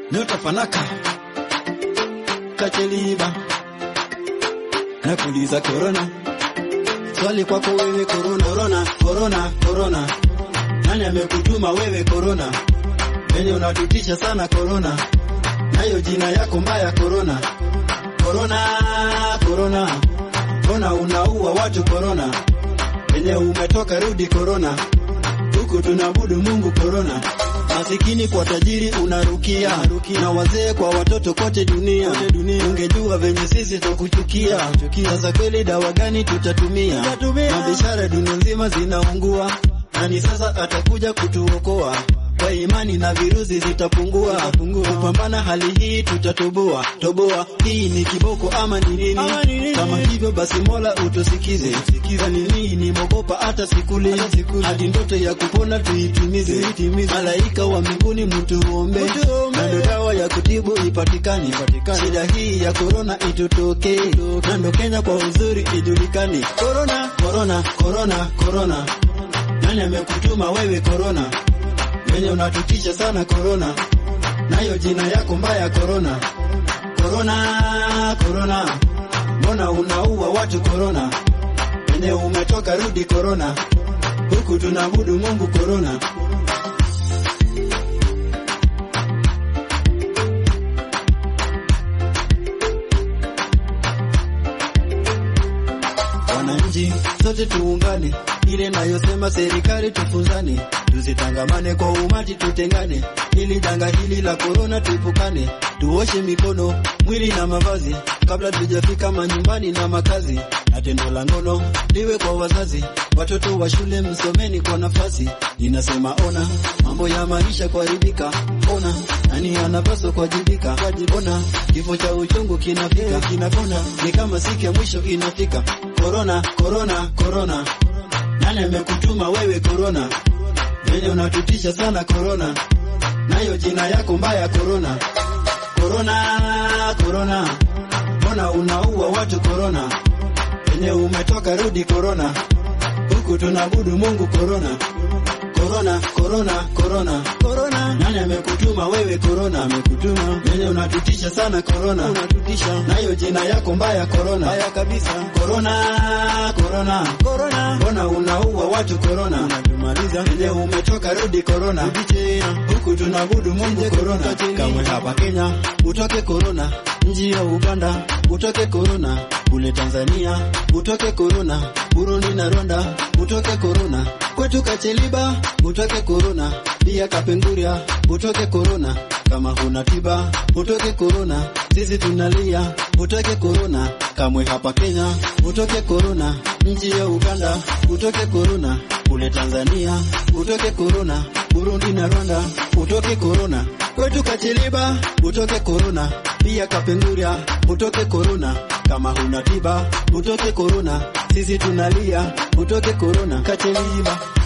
nyota fanaka kacheliba nakuuliza korona swali kwako wewe korona korona korona korona nani amekutuma wewe korona venye unatutisha sana korona nayo jina yako mbaya korona korona korona mbona unaua watu korona venye umetoka rudi korona huku tunaabudu mungu korona masikini kwa tajiri unarukia na wazee kwa watoto kote dunia ungejua venye sisi tukuchukia sasa kweli dawa gani tutatumia mabiashara dunia nzima zinaungua nani sasa atakuja kutuokoa kwa imani na virusi zitapungua kupambana hali hii tutatoboa toboa hii ni kiboko ama ni nini kama hivyo basi mola utusikize ni nini mogopa hata sikule hadi ndoto ya kupona tuitimize malaika wa mbinguni mtuombe na ndo dawa ya kutibu ipatikane shida hii ya korona itutokee na ndo kenya kwa uzuri ijulikane korona korona korona korona nani amekutuma wewe korona wenye unatutisha sana korona, nayo jina yako mbaya korona. Korona, korona, mbona unaua watu korona? Wenye umetoka rudi korona, huku tunaabudu Mungu korona. Wananchi sote tuungane, ile nayosema serikali tufunzane, tusitangamane kwa umati, tutengane, ili janga hili la korona tuepukane, tuoshe mikono, mwili na mavazi, kabla tujafika manyumbani na makazi, na tendo la ngono liwe kwa wazazi, watoto wa shule msomeni kwa nafasi. Ninasema ona, mambo ya maisha kuharibika, ona nani anapaswa kuwajibika, ona kifo cha uchungu kinafika, kinapona ni kama siku ya mwisho inafika. Korona, korona, korona, nani amekutuma wewe korona? Venye unatutisha sana korona, nayo jina yako mbaya korona. Korona, korona, mbona unaua watu korona? Venye umetoka rudi korona, huku tunaabudu Mungu korona. Korona, korona, korona, korona, nani amekutuma wewe korona? Amekutuma venye unatutisha sana korona, unatutisha nayo jina yako mbaya korona, mbaya kabisa. Korona, korona, korona, mbona unaua watu korona? Unatumaliza venye umetoka rudi korona, rudi tena huku tunaabudu Mungu korona. Kamwe hapa Kenya utoke korona, nji ya Uganda utoke korona, kule Tanzania utoke korona, Burundi na Rwanda utoke korona, kwetu Kacheliba utoke korona, pia Kapenguria utoke korona, kama huna tiba utoke korona, sisi tunalia utoke korona, kamwe hapa Kenya utoke korona, nchi ya Uganda utoke korona, kule Tanzania utoke korona, Burundi na Rwanda utoke korona, kwetu Kacheliba utoke korona, pia Kapenguria utoke korona, kama huna tiba utoke korona, sisi tunalia utoke korona, Kacheliba